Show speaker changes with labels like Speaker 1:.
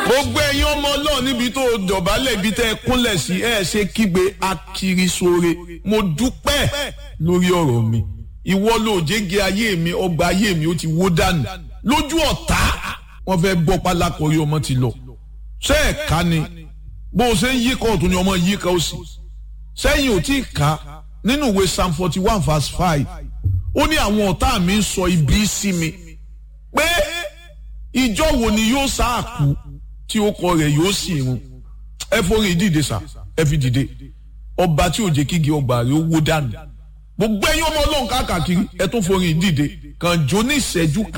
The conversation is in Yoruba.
Speaker 1: gbogbo ẹ̀yin ọmọ ọlọ́run níbi tó dọ̀bálẹ̀ ibi tẹ́ ẹ kúnlẹ̀ sí ẹ ṣe kígbe akirisore mo dúpẹ́ lórí ọ̀rọ̀ mi ìwọ ló jẹ́gẹ́ ayé mi ọgbà ayé mi ó ti wó dànù lójú ọ̀tá wọ́n fẹ́ gbọ́ pálákọ̀ọ́rí ọmọ ti lọ ṣé ẹ̀ ká ni bó o ṣe ń yí kọ́ ọ̀tún ni ọmọ yí ká ó sì sẹ́yìn ò tí ì ká nínú ìwé psalm forty one verse five ó ní àwọn ọ̀tá mi ń sọ ibi sí mi pé ìjọ wo ni yóò sáàkú tí ó kọ rẹ̀ yóò sì run ẹ forí dìde sá ẹ fi dìde ọba tí ò jẹ́ kígi ọgbà rẹ̀ ó wó dànù gbogbo ẹ̀yin ọmọ ọlọ́run káàkiri ẹ tún forí dìde kàn jó ní ìṣẹ́jú kan.